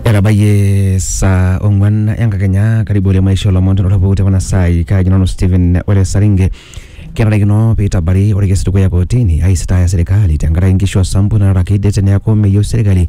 etabayie saa ong'wan enkakenya karibu ole maisha olomon tenotopuku tekuna saai kaji nanu Stephen Ole Saringe kenarikino piitabari orkesi dukuya kotini aisitaya serikali tenkaraki nkishu osambu naaraki det neeku meyieu serikali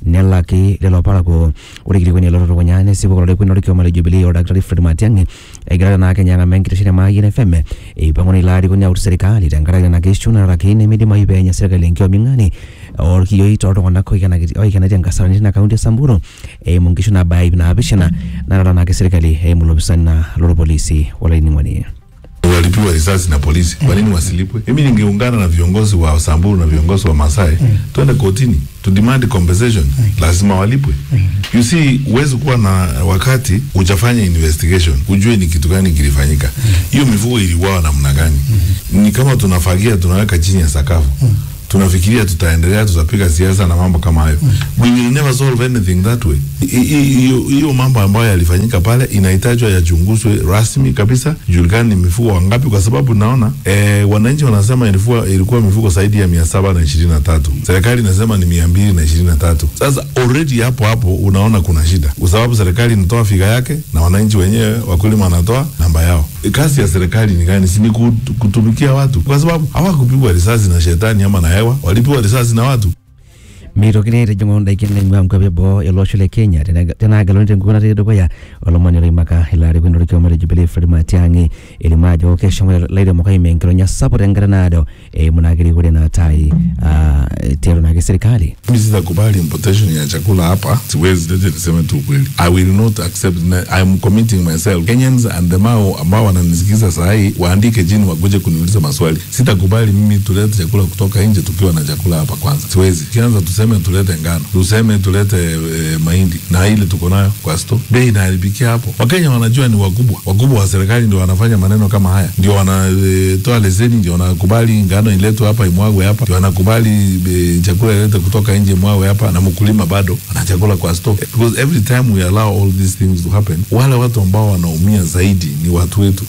nelaki lelo parakuo ore kilikwani lotutukunya nesipu kulo lekweni lorkioma le Jubilee oldakitari Fred Matiang'i egira naa Kenya ang'amaa enkitesheni e Mayian FM eipang'u ilo arikoni autu serikali tenkaraki nena kishu naaraki nemidimayu peenya serikali enkiyoming'ani orkioi toltung'anak oikenaki- oikenaitie nkasarani tina kaunti e Samburu eimu nkishu nabaya ip naapishana natalanaki serikali eimu lopisani na lorpolisi olainining'oni walipigwa risasi na polisi. Kwa nini wasilipwe? Mimi ningeungana na viongozi wa Samburu na viongozi wa Masai twende kotini to demand compensation, lazima walipwe. You see, huwezi kuwa na wakati ujafanya investigation ujue ni kitu gani kilifanyika. Hiyo mifugo iliuawa namna gani? Ni kama tunafagia tunaweka chini ya sakafu tunafikiria tutaendelea, tutapiga siasa na mambo kama hayo. We will never solve anything that way. I- i- Hiyo hiyo mambo ambayo yalifanyika pale inahitajwa yachunguzwe rasmi kabisa, julikani ni mifugo wangapi, kwa sababu naona eh, wananchi wanasema ilikuwa, ilikuwa mifugo zaidi ya mia saba na ishirini na tatu serikali inasema ni mia mbili na ishirini na tatu Sasa already hapo hapo unaona kuna shida, kwa sababu serikali inatoa figa yake na wananchi wenyewe wakulima wanatoa namba yao. Kazi ya serikali ni gani? Si ni kut- kutumikia watu, kwa sababu hawakupigwa risasi na shetani ama na hewa, walipigwa risasi na watu. meitokini aitijing'u ndaikin naing'ua nkwapi eboo ele osho le Kenya tena- tenaageluni tenkukuo natii dukuya olomoni loimaka ilo arikoni lorkioma le Jubilee Fred Matiang'i elimu ajo keshomo ilairemok aimie enkironya sapuk tenkata naado eimu naa kirikore naatai ah, tialo naake serikali Mimi sitakubali importation ya chakula hapa, siwezi lete, niseme tu ukweli. I will not accept, na- I am committing myself. Kenyans and the mao ambao wananisikiza saa hii waandike chini, wakuje kuniuliza maswali. Sitakubali mimi tulete chakula kutoka nje tukiwa na chakula hapa kwanza, siwezi. Kianza tuseme tulete ngano, tuseme tulete e, mahindi na ile tuko nayo kwa store, bei inaharibikia hapo. Wakenya wanajua ni wakubwa, wakubwa wa serikali ndio wanafanya maneno kama haya, ndio wanatoa leseni, ndio wanakubali ngano iletwe hapa imwagwe hapa, ndio wanakubali e, chakula ilete kutoka nje imwagwe hapa, na mkulima bado ana chakula kwa store, because every time we allow all these things to happen, wale watu ambao wanaumia zaidi ni watu wetu.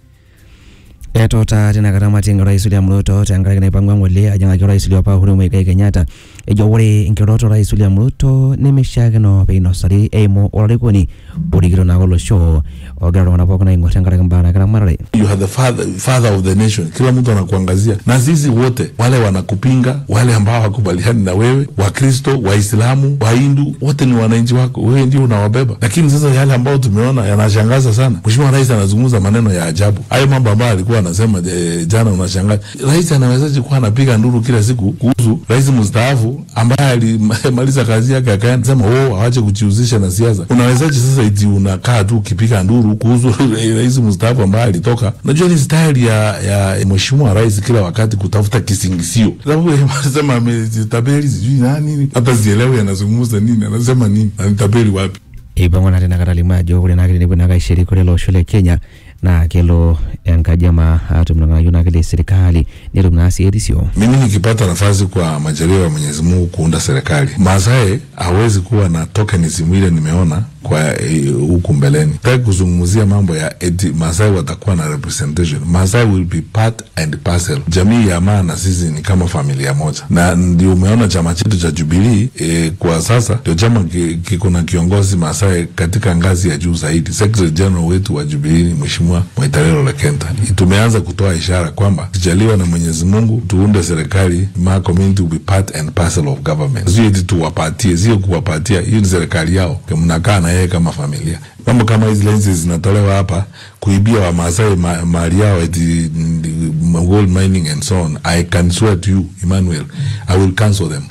etota tinakata Matiang'i orais William Ruto tenkaraki naipang'ua ng'ole ajing'aki orais liopa Uhuru Muigai Kenyatta ejo ore nkirorot orais William Ruto nemeishiakino peinosari eimu olarikoni orikito naa olosho ogira iltung'anak pookin aing'or tenkaraki mbaa nagira ramatare you are the father, father of the nation. Kila mtu anakuangazia, na sisi wote wale wanakupinga, wale ambao wakubaliani na wewe, Wakristo, Waislamu, Wahindu, wote ni wananchi wako, wewe ndio unawabeba. Lakini sasa yale ambayo tumeona yanashangaza sana. Mheshimiwa Rais anazungumza maneno ya ajabu, hayo mambo ambayo alikuwa anasema eh, jana, unashangaza rais anawezaje kuwa anapiga nduru kila siku kuhusu rais mstaafu ambaye alimaliza kazi yake akaenda sema oh, awache kujihusisha na siasa. Unawezaje sasa iti unakaa tu ukipiga nduru kuhusu rais mstaafu ambaye alitoka? Najua ni staili ya, ya mheshimiwa rais kila wakati kutafuta kisingisio, sababu yeye anasema ametabeli sijui nani, hata sielewi anazungumza nini, anasema nini, anitabeli wapi? eipang'ua naa tinakata alimu ajo ore naake tenepuo naake aishiriki ore ele osho le Kenya naa kelo enkaji ama atum irng'anayio naake le serikali netum naa sii erisio Mimi nikipata nafasi kwa majaliwa ya Mwenyezi Mungu kuunda serikali, Masai hawezi kuwa na tokenism ile nimeona kwa eh, huku mbeleni. Nataka kuzungumzia mambo ya eti Masai watakuwa na representation. Masai will be part and parcel. Jamii ya Maa na sisi ni kama familia moja, na ndio umeona chama chetu cha Jubilee eh, kwa sasa ndio chama ki- kiko na kiongozi Masai katika ngazi ya juu zaidi. Secretary General wetu wa Jubilee ni Mheshimiwa Mwaitarero Lekenta. Tumeanza kutoa ishara kwamba kijaliwa na Mwenyezi Mungu tuunde serikali, Maa community will be part and parcel of government. Sio eti tuwapatie, sio kuwapatia, hiyo ni serikali yao, mnakaa na yeye kama familia. Mambo kama hizi lenzi zinatolewa hapa kuibia Wamaasai ma, mali yao eti mm, gold mining and so on. I can swear to you Emmanuel, I will cancel them.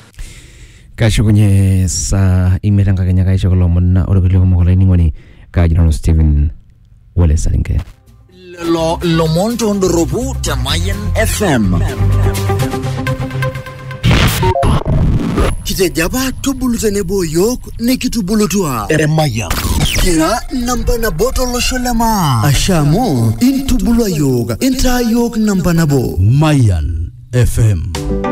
kashukunye saa imiet enkakenya kaisho kulo omon ore kulie kumok olainining'oni kaji nanu Stephen Ole Saringe lelo lomon tondoropu te Mayan FM. kitejo apa tubulu tenebo yiok nikitubulutua Emayan. kira namba nabo tolosho le maa asha amu intubulua yiok intaa yiok namba nabo Mayan FM